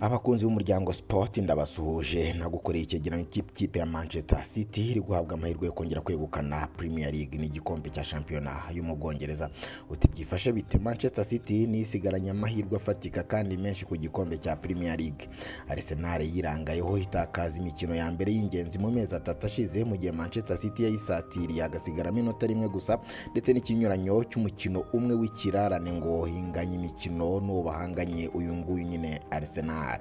abakunzi b'umuryango Sport ndabasuhuje nagukoreye icyegeranyo cy'ikipe ya Manchester City iri guhabwa amahirwe yo kongera kwegukana Premier League n'igikombe cya shampiyona yo mu Bwongereza uti byifashe bite Manchester City nisigaranye amahirwe afatika kandi menshi ku gikombe cya Premier League Arsenal yirangayeho itakaza imikino ya mbere y'ingenzi mu mezi atatu ashize mu gihe Manchester City yayisatiriye agasigara iminota rimwe gusa ndetse n'ikinyuranyo cy'umukino umwe w'ikirarane ngo hinganye imikino n'uwo bahanganye uyu nguyu nyine Arsenal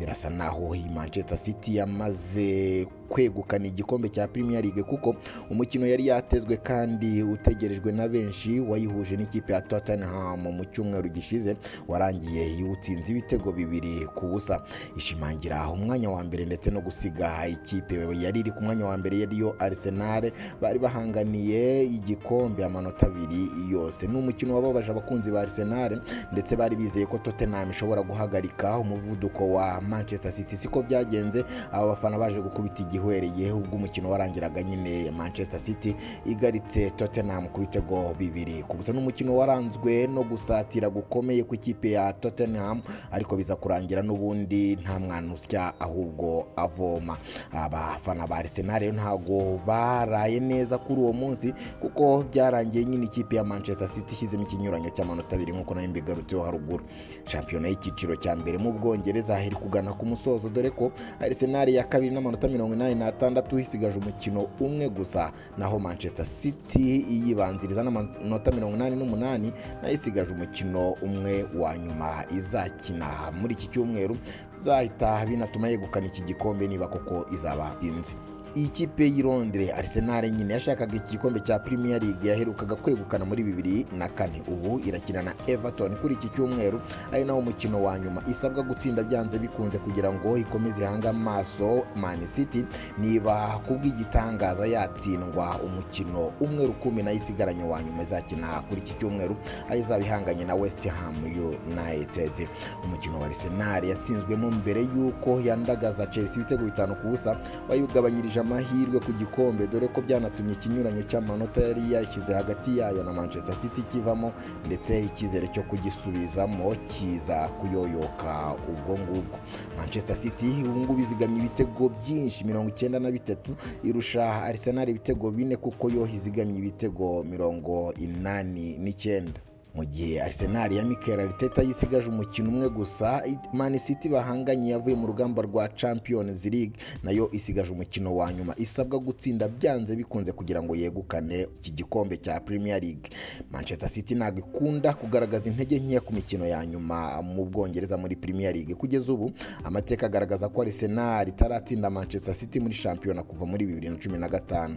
birasa naho iyi Manchester City yamaze kwegukana igikombe cya Premier League kuko umukino yari yatezwe kandi utegerejwe na benshi wayihuje n'ikipe ya Tottenham mu cyumweru gishize warangiye iwutsinze ibitego bibiri ku busa ishimangira umwanya wa mbere ndetse no gusiga ikipe yari iri ku mwanya wa mbere yariyo Arsenal bari bahanganiye igikombe amanota abiri yose ni umukino wababaje abakunzi ba Arsenal ndetse bari bizeye ko Tottenham ishobora guhagarika umuvuduko wa Manchester City siko byagenze aba bafana baje gukubita igihwereye ubwo umukino warangiraga nyine Manchester City igaritse Tottenham ku bitego bibiri ku busa n'umukino waranzwe no gusatira gukomeye ku ikipe ya Tottenham ariko biza kurangira n'ubundi nta mwana usya ahubwo avoma abafana ba Arsenal rero ntago baraye neza kuri uwo munsi kuko byarangiye nyine ikipe ya Manchester City ishyizemo ikinyuranyo cy'amanota abiri nk'uko nayo mbigarutseho haruguru shampiyona y'icyiciro cya mbere mu Bwongereza iri kugana ku musozo dore ko Arsenal ya kabiri n'amanota mirongo inani n'atandatu isigaje umukino umwe gusa naho Manchester City iyibanziriza n'amanota mirongo inani n'umunani nayo isigaje umukino umwe wa nyuma izakina muri iki cyumweru zahita binatuma yegukana iki gikombe niba koko izaba inzi iyi kipe y'i Londres Arsenal nyine yashakaga iki gikombe cya Premier League yaherukaga kwegukana muri bibiri na kane ubu irakina na Everton kuri iki cyumweru ari nawo umukino wa nyuma isabwa gutsinda byanze bikunze kugira ngo ikomeze ihange amaso Man City niba kubw'igitangaza yatsindwa umukino umwe rukumi nayo isigaranye wa nyuma izakina kuri iki cyumweru aho izaba ihanganye na West Ham United umukino wa Arsenal yatsinzwemo mbere y'uko yandagaza Chelsea ibitego bitanu ku busa wayugabanyirije amahirwe ku gikombe dore ko byanatumye ikinyuranyo cy'amanota yari yashyize hagati yayo na Manchester City kivamo ndetse icyizere cyo kugisubizamo kiza kuyoyoka ubwo ngubwo Manchester City ubu ngubu izigamye ibitego byinshi mirongo icyenda na bitatu irusha Arsenal ibitego bine kuko yo izigamye ibitego mirongo inani n'icyenda mu gihe Arsenal ya Mikel Arteta yisigaje umukino umwe gusa Man City bahanganye yavuye mu rugamba rwa Champions League nayo isigaje umukino wa nyuma isabwa gutsinda byanze bikunze kugira ngo yegukane iki gikombe cya Premier League Manchester City ntabwo ikunda kugaragaza intege nkeya ku mikino ya nyuma mu Bwongereza muri Premier League kugeza ubu amateka agaragaza ko Arsenal itaratsinda Manchester City muri shampiyona kuva muri 2015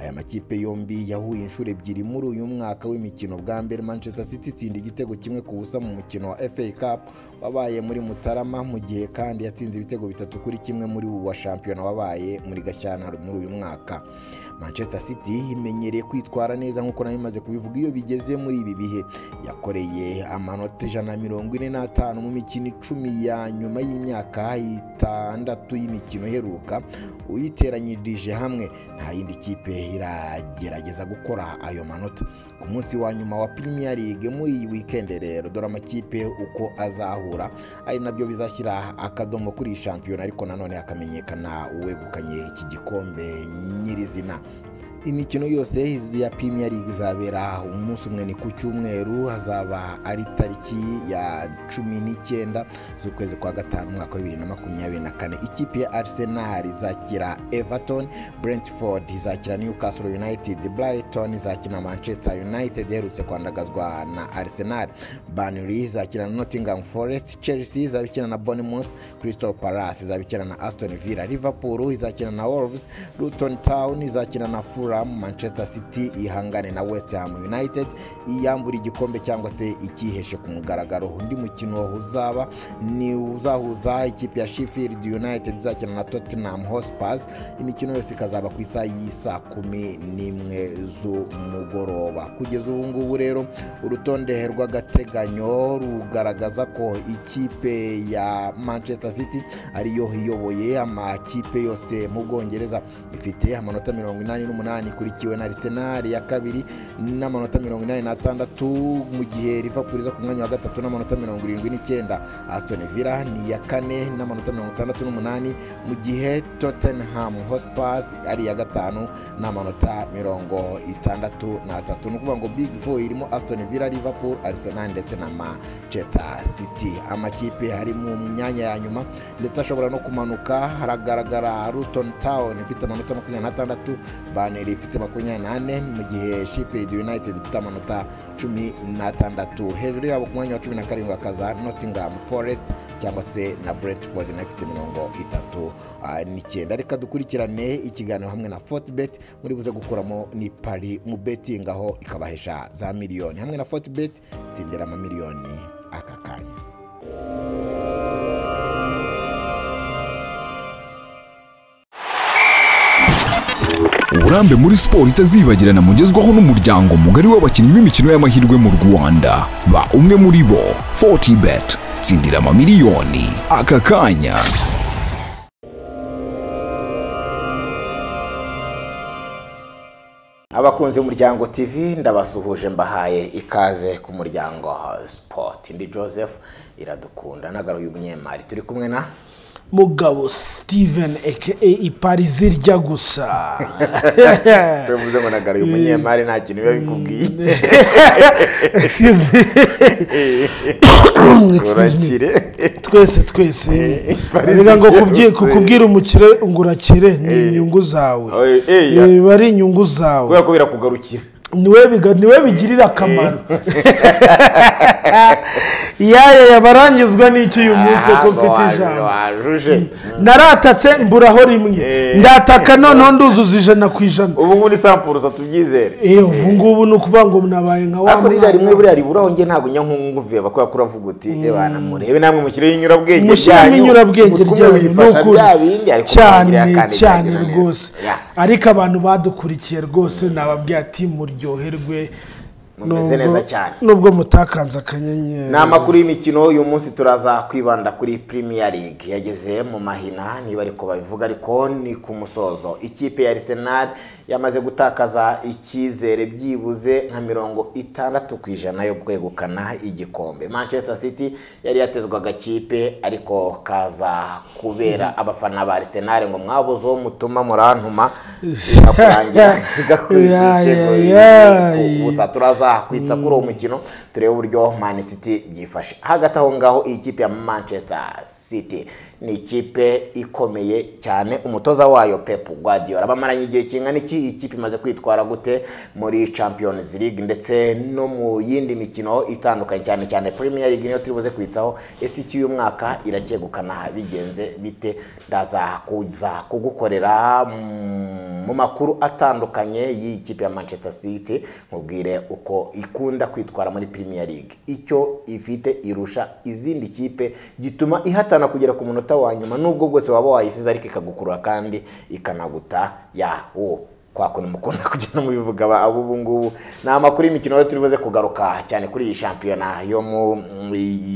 aya makipe yombi yahuye inshuro ebyiri muri uyu mwaka w'imikino bwa mbere Manchester City itsinda igitego kimwe ku busa mu mukino wa FA Cup wabaye muri Mutarama mu gihe kandi yatsinze ibitego bitatu kuri kimwe muri ubu wa shampiyona wabaye muri Gashyantare muri uyu mwaka Manchester City imenyereye kwitwara neza nk'uko nayo imaze kubivuga iyo bigeze muri ibi bihe yakoreye amanota ijana na mirongo ine n'atanu mu mikino icumi ya nyuma y'imyaka itandatu y'imikino iheruka uyiteranyirije hamwe nta yindi kipe iragerageza gukora ayo manota ku munsi wa nyuma wa Premier League muri iyi weekend rero dore amakipe uko azahura ari nabyo bizashyira akadomo kuri iyi shampiyona ariko nanone hakamenyekana uwegukanye iki gikombe nyirizina imikino yose ya Premier League izabera umunsi umwe ni ku cyumweru hazaba ari tariki ya cumi n'icyenda z'ukwezi kwa gatanu umwaka wa bibiri na makumyabiri na kane ikipe ya Arsenal izakira Everton Brentford izakira Newcastle United Brighton izakina Manchester United iherutse kwandagazwa na Arsenal Burnley izakina na Nottingham Forest Chelsea izabikina na Bournemouth Crystal Palace izabikina na Aston Villa Liverpool izakina na Wolves Luton Town izakina na Fulham Fulham Manchester City ihangane na West Ham United iyambura igikombe cyangwa se ikiheshe ku mugaragaro undi mukino uzaba ni uzahuza ikipe ya Sheffield United izakina na Tottenham Hotspur imikino yose ikazaba ku isaha y'isa kumi n'imwe z'umugoroba kugeza ubu ngubu rero urutonde rw'agateganyo rugaragaza ko ikipe ya Manchester City ariyo iyoboye amakipe yose mu Bwongereza ifite amanota mirongo inani n'umunani umunani ikurikiwe na Arsenal ya kabiri n'amanota mirongo inani n'atandatu mu gihe Liverpool iza ku mwanya wa gatatu n'amanota mirongo irindwi n'icyenda Aston Villa ni iya kane n'amanota mirongo itandatu n'umunani mu gihe Tottenham Hotspur ari iya gatanu n'amanota mirongo itandatu n'atatu ni ukuvuga ngo Big Four irimo Aston Villa Liverpool Arsenal ndetse na Manchester City amakipe ari mu myanya ya nyuma ndetse ashobora no kumanuka haragaragara Luton Town ifite amanota makumyabiri n'atandatu Burnley ifite makumyabiri n'ane mu gihe Sheffield United ifite amanota cumi n'atandatu hejuru yabo ku mwanya wa cumi na karindwi hakaza Nottingham Forest cyangwa se na Brentford nayo ifite mirongo itatu ah, n'icyenda reka dukurikirane ikiganiro hamwe na Fortbet muri buze gukuramo ni pari mu betting aho ikabahesha za miliyoni hamwe na Fortbet tindira amamiliyoni aka kanya uburambe muri siporo itazibagirana mugezwaho n'umuryango mugari w'abakinnyi b'imikino y'amahirwe mu rwanda ba umwe muri bo 40 bet tsindira amamiliyoni aka kanya abakunzi b'umuryango tv ndabasuhuje mbahaye ikaze ku muryango sport ndi joseph iradukunda nagaruye umunyemari turi kumwe na mugabo steven aka iparizi irya gusa bivuze ngo nagaruye umunyemari nta kintu biba bikubwiye Excuse me. Excuse me. urakire twese twese Parizi bivuga ngo irya kubyi- gusa. kukubwira umukire ngo urakire ni inyungu zawe Oye, eya. Eh, biba ari inyungu zawe kubera ko birakugarukira niwe biga- niwe bigirira akamaro yaya yabarangizwa n'iki uyu munsi ko mfite ijambo wajuje naratatse mburaho rimwe Eh. ndataka noneho nduzuza ijana ku ijana ubu ngubu ni sampuruza tubyizere Eh, ubu ngubu ni ukuvuga ngo nabaye nka wa ariko ririya rimwe mwana. buriya riburaho njye ntabwo njya nk'unguveba kubera ko uravuga uti ebana murebe namwe mushyireho inyurabwenge mushyiramo inyurabwenge ryanyu ryanyu wifasha n'ukuri. bya bindi ariko cyane muragirira kandi cyane byagira neza. rwose Ya, ariko abantu badukurikiye rwose nababwiye ati muryoherwe mumeze neza cyane nubwo mutakanze akanyenyeri ni amakuru y'imikino uyu munsi turaza kwibanda kuri Premier League yageze mu mahina niba ariko babivuga ariko ni ku musozo ikipe ya Arsenal yamaze gutakaza icyizere byibuze nka mirongo itandatu ku ijana yo kwegukana igikombe Manchester City yari yatezwaga kipe ariko kaza kubera abafana ba Arsenal ngo mwabuze uwo mutuma murantuma birakurangira igakuriza Ya, ya, ibitego ya. bibiri ku busa gusa turaza kwitsa kuri uwo mukino turebe uburyo Man City byifashe hagati aho ngaho iyi kipe ya Manchester City ni ikipe ikomeye cyane umutoza wayo Pep Guardiola bamaranye igihe kingana iki iyi kipe imaze kwitwara gute muri Champions League ndetse no mu yindi mikino itandukanye cyane cyane Premier League niyo turi buze kwitsaho ese iki uyu mwaka iracyegukana bigenze bite ndaza kuza kugukorera mm, mu makuru atandukanye y'iyi kipe ya Manchester City nkubwire uko ikunda kwitwara muri Premier League icyo ifite irusha izindi kipe gituma ihatana kugera ku munota wa nyuma nubwo bwose waba wayisize ariko ikagukurura kandi ikanaguta yawo kwa kuntu mukunda kugenda mubivuga aba abo ubu ngubu ni amakuru y'imikino rero turi buze kugaruka cyane kuri iyi shampiyona yo mu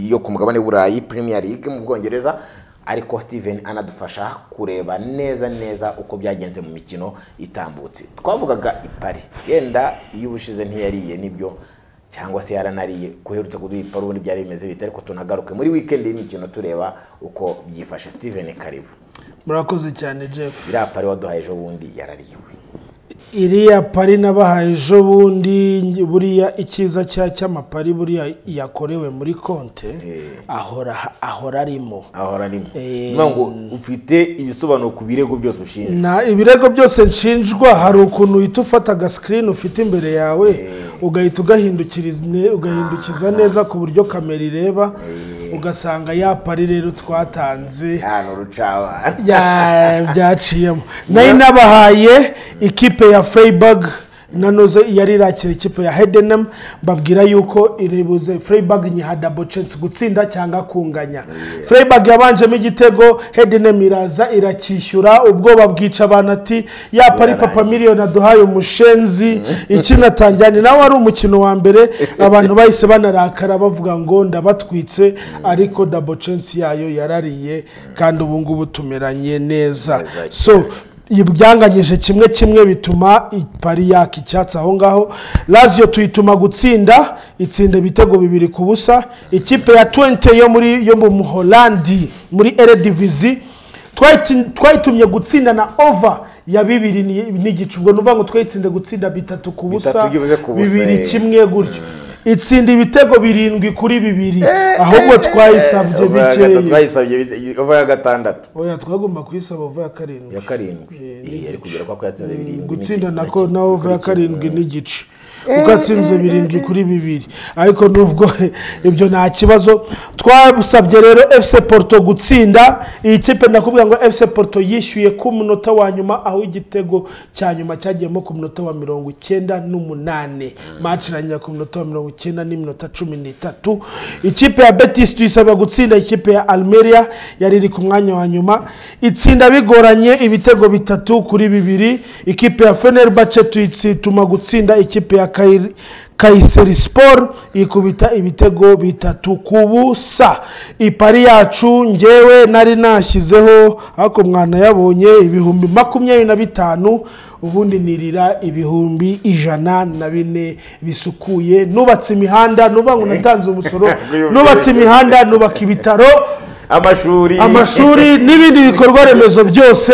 yo ku mugabane w'Uburayi Premier League mu Bwongereza ariko steven anadufasha kureba neza neza uko byagenze mu mikino itambutse twavugaga ipari yenda iyo ubushize ntiyariye nibyo cyangwa se yaranariye kuherutse kuduha ipari ubundi byari bimeze bite ariko tunagaruke muri wikendi y'imikino tureba uko byifashe steven karibu murakoze cyane jeff iriya pari waduhaye ejo bundi yarariwe iriya pari nabahaye ejo bundi buriya icyiza cya cy'amapari buriya yakorewe muri konte Eh. ahora ahora arimo ahora arimo Eh, Niyo ngo ufite ibisobanuro ku birego byose ushinjwa na ibirego byose nshinjwa hari ukuntu uhita ufata agasikirini ufite imbere yawe ugahita ugahindukiriza ne- ugahindukiza neza ku buryo kamera ireba ugasanga ya pari rero twatanze hano rucabana ya- byaciyemo nayo inabahaye ikipe ya freiburg nanoze yari irakira ikipe ya hedenham mbabwira yuko iribuze freiburg nyiha double chance gutsinda cyangwa kunganya freiburg yabanjemo igitego hedenham iraza iracyishyura ubwoba bwica abantu ati ya pari papa miliyoni aduhaye umushenzi ikinatangira ni nawe wari umukino wa mbere abantu bahise banarakara bavuga ngo ndabatwitse ariko double chance yayo yarariye kandi ubu ngubu tumeranye neza Neza cyane. so ibyanganyije kimwe kimwe bituma ipari yaka icyatsi aho ngaho raziyo tuyituma gutsinda itsinda ibitego bibiri ku busa ikipe ya twente yo muri yo mu muholandi muri eredivizi twayitumye gutsinda na ova ya bibiri ni- n'igice ubwo ni ukuvuga ngo twayitsinda gutsinda bitatu ku busa Bitatu byibuze ku busa, eh. bibiri kimwe gutyo itsinda ibitego birindwi kuri bibiri ahubwo twayisabye Over ya gatatu, bikeya twayisabye bike- over ya gatandatu oya twagomba kuyisaba ova ya karindwi ya karindwi Eh, ari kugera kwa ko yatsinze birindwi gutsinda n'igice. nako na over ya karindwi n'igice kuko atsinze birindwi kuri bibiri ariko nubwo ibyo nta kibazo twasabye rero efuse poruto gutsinda iyi kipe nakubwira ngo efuse poruto yishyuye ku munota wa nyuma aho igitego cya nyuma cyagiyemo ku munota wa mirongo icyenda n'umunani maci irangira ku munota wa mirongo icyenda n'iminota cumi n'itatu ikipe ya betisi tuyisaba gutsinda ikipe ya almeria yari iri ku mwanya wa nyuma itsinda bigoranye ibitego bitatu kuri bibiri ikipe ya fenerbahce tuyituma gutsinda ikipe ya Kair- kayiseri siporo ikubita ibitego bitatu ku busa ipari yacu ngewe nari nashyizeho ariko mwana yabonye ibihumbi makumyabiri na bitanu ubundi nirira ibihumbi ijana na bine bisukuye nubatse imihanda nuvuga ngo natanze umusoro nubatse imihanda nubaka ibitaro amashuri amashuri n'ibindi bikorwa remezo byose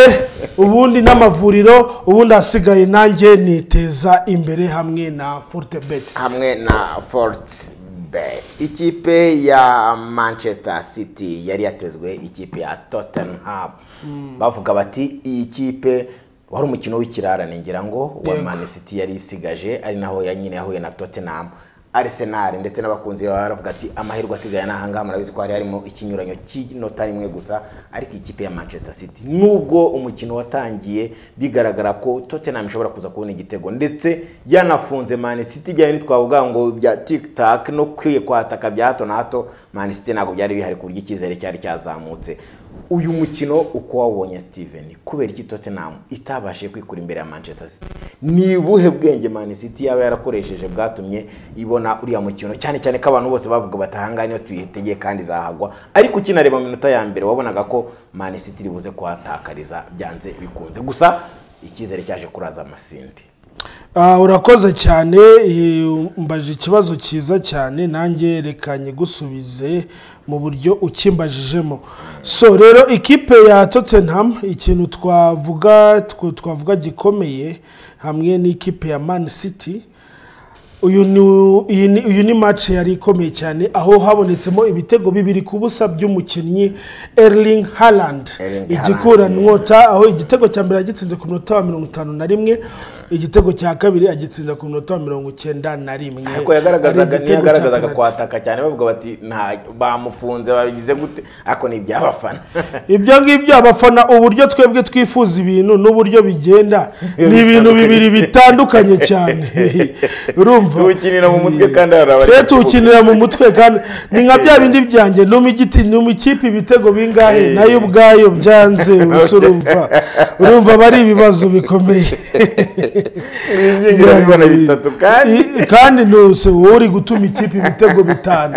ubundi n'amavuriro ubundi asigaye nanjye niteza imbere hamwe na forute beti hamwe na forti bet ikipe ya manchester city yari yatezwe ikipe ya tottenham bavuga bati iyi kipe wari umukino w'ikirarane ngira ngo wa Yego. man city yari isigaje ari naho ya- nyine yahuye na tottenham arsenal ndetse n'abakunzi baba baravuga ati amahirwe asigaye n'aha ngaha murabizi ko hari harimo ikinyuranyo cy'inota rimwe gusa ariko iyi kipe ya manchester city nubwo umukino watangiye bigaragara ko tottenham ishobora kuza kubona igitego ndetse yanafunze man city byari twavuga ngo bya tiktak no kwiye kwataka bya hato na hato man city ntabwo byari bihari ku buryo icyizere cyari cyazamutse uyu mukino uko wawubonye steven kubera iki tottenham itabashije kwikura imbere ya manchester city ni ubuhe bwenge man city yaba yarakoresheje bwatumye ibona uriya mukino cyane cyane ko abantu bose bavuga bati ahangaha niyo tuyitegeye kandi izahagwa ariko ukinareba mu minota ya mbere wabonaga ko man city iri buze kuhatakariza byanze bikunze gusa icyizere cyaje kuraza amasindi Ah, urakoze cyane eh, umbaje ikibazo cyiza cyane nanjye rekanye gusubize mu buryo ukimbajijemo so rero ikipe ya tottenham ikintu twavuga tw- twavuga gikomeye hamwe n'ikipe ya man city uyu ni iyi ni- uyu ni match yari ikomeye cyane aho habonetsemo ibitego bibiri ku busa by'umukinnyi Erling Haaland Erling Haaland, igikuranwa nota aho igitego cya mbere yagitsinze ku minota wa mirongo itanu na rimwe igitego cya kabiri agitsinda ku minota wa mirongo icyenda na rimwe ariko yagaragazaga Ari igitego cya niyagaragazaga penalty. kwataka cyane bavuga bati nta bamufunze babigize gute ariko ni iby'abafana ibyo ngibyo abafana uburyo twebwe twifuza ibintu n'uburyo bigenda ni ibintu bibiri bitandukanye cyane urumva Tuwukinira mu mutwe kandi hari abari Twe mu kibuga. tuwukinira mu mutwe kandi ni nka bya bindi byanjye numa igiti numa ikipe ibitego bingahe nayo ubwayo byanze ubusa urumva urumva aba ari ibibazo bikomeye bizingira bibona bitatu kandi I- kandi ntuse wowe uri gutuma ikipe ibitego bitanu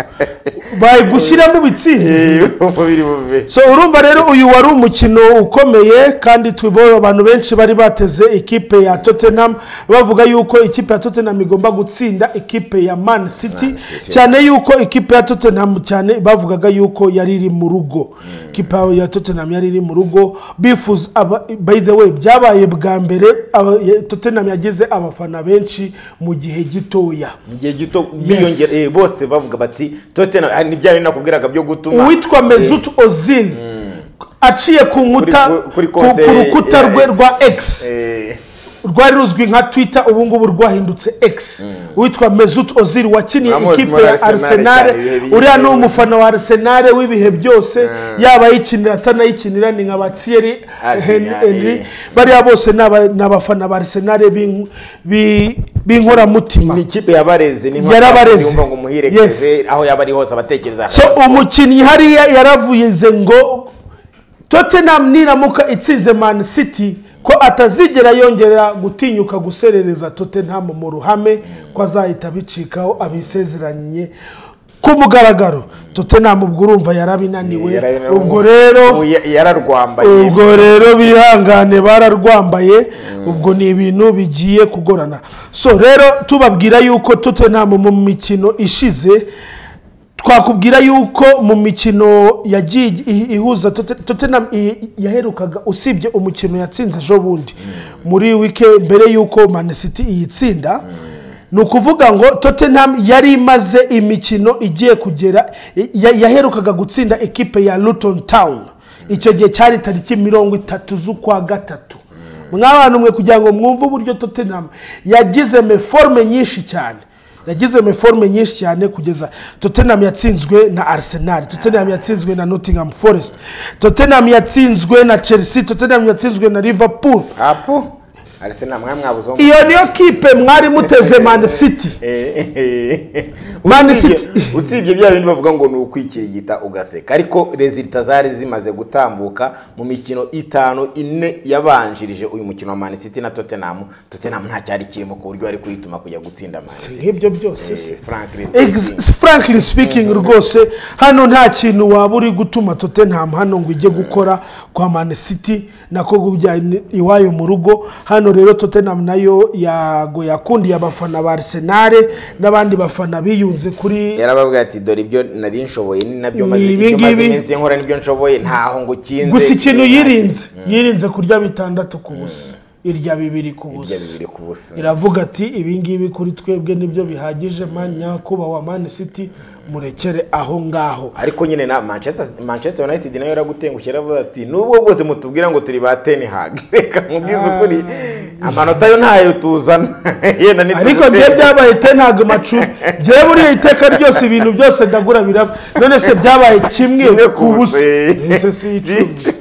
bayigushyiramo ibitsinda umubiri mubi so urumva rero uyu wari umukino ukomeye kandi tubona abantu benshi bari bateze ikipe ya tottenham bavuga yuko ikipe ya tottenham igomba gutsinda ikipe ya man city cyane yuko ikipe ya tottenham cyane bavugaga yuko yari iri mu rugo ikipe ya tottenham yari iri mu rugo bifuza aba- by the way byabaye bwa mbere aba- ya- tottenham yagize abafana benshi mu gihe gitoya mu gihe gito biyongera eh, bose bavuga bati totena ni bya bindi nakubwiraga byo gutuma uwitwa mezut ozil aciye ku nkuta Kuri- kuri ku konte ku rukuta ya rwe X. rwa x Eh, rwari ruzwi nka twitter ubu ngubu rwahindutse x witwa mezut ozil wakiniye Muramuzi ikipe muri ya Arsenal arsenal cyane, ibihe bihe uriya ni byose. umufana wa arsenal w'ibihe byose yaba ayikinira atanayikinira ni nka ba thierry Henry, Henry- Henry. Henry. bariya bose ni aba- ni abafana ba arsenal b'in- bi- b'inkoramutima ni ikipe yabareze ni Yarabareze. yumva ngo umuhirekeze Yes. aho yaba ari hose abatekereza so umukinnyi hariya yaravuze ngo tottenham niramuka itsinze man city ko atazigera yongera gutinyuka guserereza tottenham mu ruhame ko azahita abicikaho abisezeranye ku mugaragaro tottenham ubwo urumva yarabinaniwe Yarabinaniwe. ubwo rero Ubu ya- yararwambaye ubwo rero bihangane bararwambaye ubwo ni ibintu bigiye kugorana so rero tubabwira yuko tottenham mu mikino ishize twakubwira yuko mu mikino yagiye i- ihuza Totte- tottenham i- yaherukaga usibye umukino yatsinze ejo bundi muri wike mbere y'uko Man City iyitsinda ni ukuvuga ngo tottenham yari imaze imikino igiye kugera ya- yaherukaga gutsinda ekipe ya luton town icyo gihe cyari tariki mirongo itatu z'ukwa gatatu mwabantu mwe kugira ngo mwumve uburyo tottenham yagize meforme nyinshi cyane yagize meforme nyinshi cyane kugeza tottenham yatsinzwe na arsenal tottenham yatsinzwe na nottingham forest tottenham yatsinzwe na chelsea tottenham yatsinzwe na liverpool apu arsenal mwari mwabuze uwo mu- iyo niyo kipe mwari muteze man city Man usibye City. usibye bya bindi bavuga ngo ni ukwikirigita ugaseka ariko rezilita zari zimaze gutambuka mu mikino itanu ine yabanjirije uyu mukino wa Man City na Tottenham Tottenham nta cyari kirimo ku buryo bari kwituma kujya gutsinda Man City nk'ibyo byose se. Eh, frankly speaking. Ex- frankly speaking rwose hano nta kintu waba uri gutuma tottenham hano ngo ujye gukora kwa man city nako kujyana iwayo mu rugo hano rero tottenham nayo yago yakundiye abafana ba arsenal n'abandi bafana biyunze kuri yarababwira ati dore ibyo nari nshoboye ni nabyo Ni maze ibi ibyo maze ngibi. iminsi nkora nibyo nshoboye ntaho ngo ukinze gusa ikintu yirinze yirinze kurya bitandatu ku busa irya bibiri ku irya busa bibiri ku busa iravuga ati ibingibi kuri twebwe nibyo bihagije man nyakubahwa man city murekere aho ngaho ariko nyine na manchester manchester united nayo yaragutengushye yaravuze ati nubwo bwose mutubwira ngo turi ba ten hag reka mubwize ukuri amanota yo ntayo tuzana yenda ni ariko tugutera. njye byabaye te ntabwo macu njye buriya iteka ryose ibintu byose ndagura biraba none se byabaye kimwe Kimwe ku ku busa busa. ese si icumi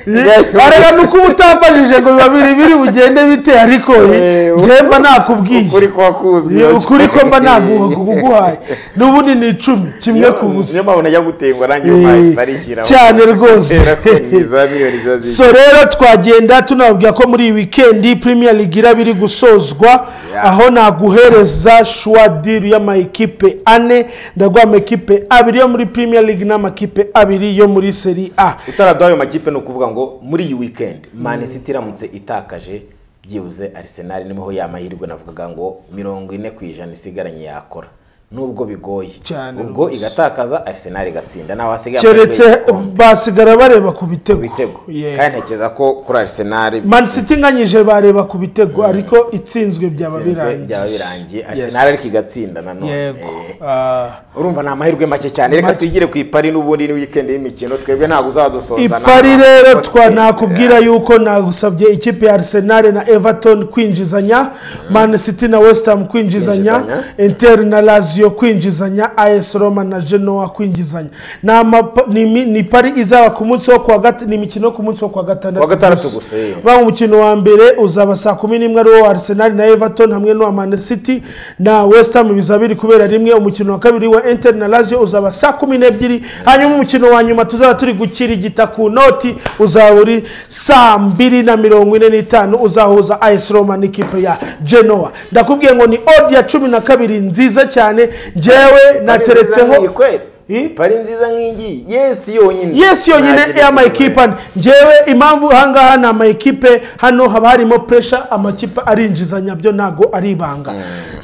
areba ni uko uba utambajije ngo biba biri biri bugende bite ariko Eh, njye mba nakubwiye ukuri kwa kuzwi Iyo ukuri ko mba naguha kuguhaye n'ubundi ni icumi kimwe ku busa niyo mpamvu najya gutenguha nanjye umpaye Eh, parikira cyane rwose. ko ni za miliyoni ziba so zishyuye rero twagenda tunababwira ko muri iyi wikendi premier league iraba iri gusozwa Yeah. aho naguhereza shuwa diri y'amakipe ane ndaguha amakipe abiri yo muri premier league n'amakipe abiri yo muri seri a utaraduha ayo makipe ni ukuvuga ngo muri iyi weekend Man City iramutse itakaje byibuze Arsenal niho ya mahirwe navugaga ngo mirongo ine ku ijana isigaranye yakora nubwo bigoye Cyane ubwo rwose. igatakaza Arsenal igatsinda naho hasigaye keretse amahirwe y'igikombe. basigara bareba ku bitego ibitego Yeah. kandi ntekereza ko kuri Arsenal man city inganyije bareba ku bitego ariko itsinzwe byaba itsinzwe byaba birangiye birangiye Yes. Arsenal ariko igatsinda nanone yego Eh, Ah. urumva ni amahirwe make cyane reka Make. twigire ku ipari n'ubundi ni weekend y'imikino twebwe ntabwo uzadusonza ipari rero nakubwira twa nakubwira yuko nagusabye ikipe ya arsenal na everton kwinjizanya man city na west ham kwinjizanya Kwinjizanya. inter na lazio kwinjizanya as roma na genoa kwinjizanya Ni amapa- ni imi- ni pari izaba ku munsi wo kuwa gatatu ni imikino yo ku munsi wo kuwa gatandatu Kuwa gatandatu gusa. gusa, eh. ba umukino wa mbere uzaba saa kumi n'imwe ari uwa arsenal na everton hamwe n'uwa man city na west ham bizaba biri kubera rimwe umukino wa kabiri wa inter na lazio uzaba saa kumi n'ebyiri hanyuma umukino wa nyuma tuzaba turi gukirigita ku noti uzaba uri saa mbiri na mirongo ine n'itanu uzahuza as roma n'ikipe ya genoa ndakubwiye ngo ni odi ya cumi na kabiri nziza cyane ngewe nateretseho Eh? pari nziza nk'ingiyi yesi yonyine yesi yonyine Ntagira ya ikibazo. mayikipe ane ngewe impamvu ahangaha ni amayikipe hano haba harimo puresha amakipe arinjizanya byo ntabwo ari ibanga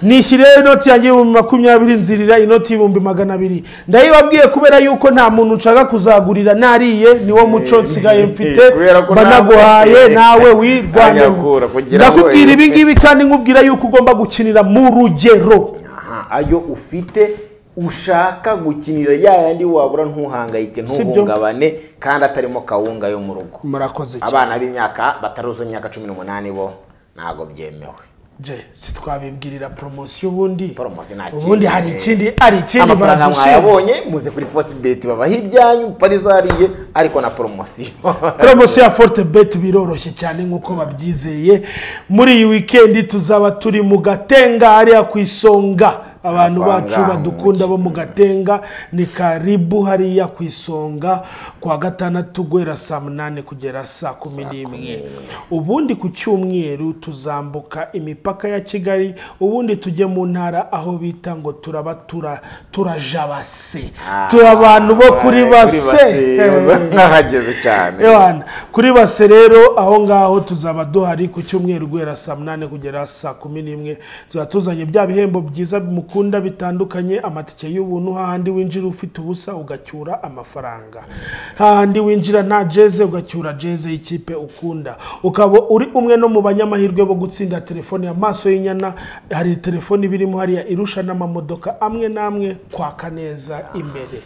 nishyiriyeho inoti yanjye y'ibihumbi makumyabiri nzirira inoti y'ibihumbi magana abiri ndayibabwiye kubera yuko nta muntu nshaka kuzagurira nariye niwo muco nsigaye mfite kubera ko banaguhaye nawe- nawe wirwanyeho Anyakura kugira ngo- ndakubwira ibi ngibi kandi nkubwira yuko ugomba gukinira mu rugero Aha, ayo ufite ushaka gukinira ya yandi wabura ntuhangayike Sibyo. ntuhungabane kandi atarimo kawunga yo mu rugo murakoze cyane abana b'imyaka bataruzuza imyaka cumi n'umunani bo ntabwo byemewe je sitwabibwirira poromosiyo ubundi Poromosiyo nta kindi. ubundi hari ikindi ari ikindi amafaranga baradushinga. mwayabonye muze kuri foti beti babaha ibyanyu parizariye ariko na poromosiyo poromosiyo ya forute beti biroroshye cyane nk'uko babyizeye muri iyi wikendi tuzaba turi mu gatengahariya ku isonga abantu Amafaranga bacu badukunda mu bo mu gatenga ni karibu hariya ku isonga kuwa gatandatu guhera saa munani kugera saa kumi n'imwe ubundi ku cyumweru tuzambuka imipaka ya kigali ubundi tujye mu ntara aho bita ngo turaba tura- turajabase turi abantu bo kuri base nkahageze cyane Ewana, kuri base rero aho ngaho tuzaba duhari ku cyumweru guhera saa munani kugera saa kumi n'imwe tuba tuzanye bya bihembo byiza mukunda bitandukanye amatike y'ubuntu hahandi winjira ufite ubusa ugacyura amafaranga hahandi winjira nta jeze ugacyura jeze y'ikipe ukunda ukaba uri umwe no mu banyamahirwe bo gutsinda telefone ya maso y'inyana hari telefone iba irimo hariya irusha n'amamodoka amwe n'amwe kwaka neza imbere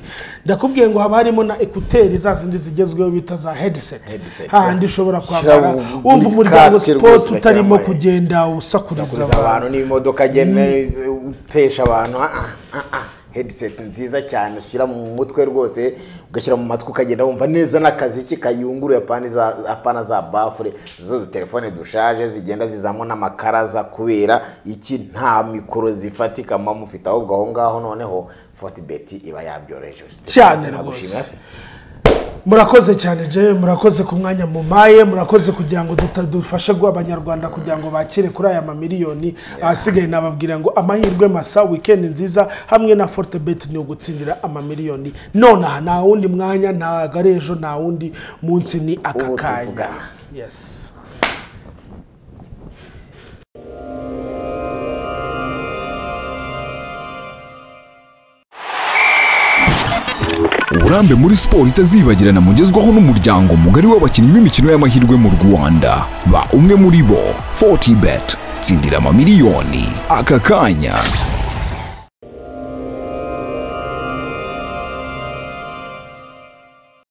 ndakubwiye ngo haba harimo na ekuteri za zindi zigezweho bita za headset Headset, hahandi ushobora Ushyira kwambara mu- muri wumva umuryango casque siporo rwose utarimo ugashyiramo- kugenda usakuriza kuza abantu abantu n'imodoka agenda utesha abantu ah, ah, ah, headset nziza cyane ushyira mu mutwe rwose ugashyira mu matwi ukagenda wumva neza n'akaziki kayunguruye apana za- apana za bafure zo telefone dushaje zigenda zizamo n'amakaraza kubera iki nta mikoro zifatika mba mufite ahubwo aho ngaho noneho fortibet iba yabyoroheje Cyane Sinagushinga rwose. se. murakoze cyane je murakoze ku mwanya mumaye murakoze kugira ngo duta- dufashe guha abanyarwanda kugira ngo bakire kuri aya mamiliyoni ahasigaye nababwira ngo amahirwe masa weekend nziza hamwe na fortebet ni ugutsindira amamiliyoni nonaha nta wundi mwanya ntago ari ejo nta wundi munsi ni aka Ubu kanya tuvugana. yes uburambe muri siporo itazibagirana mugezwaho n'umuryango mugari w'abakinnyi b'imikino y'amahirwe mu rwanda ba umwe muri bo 40 bet tsindira amamiliyoni aka kanya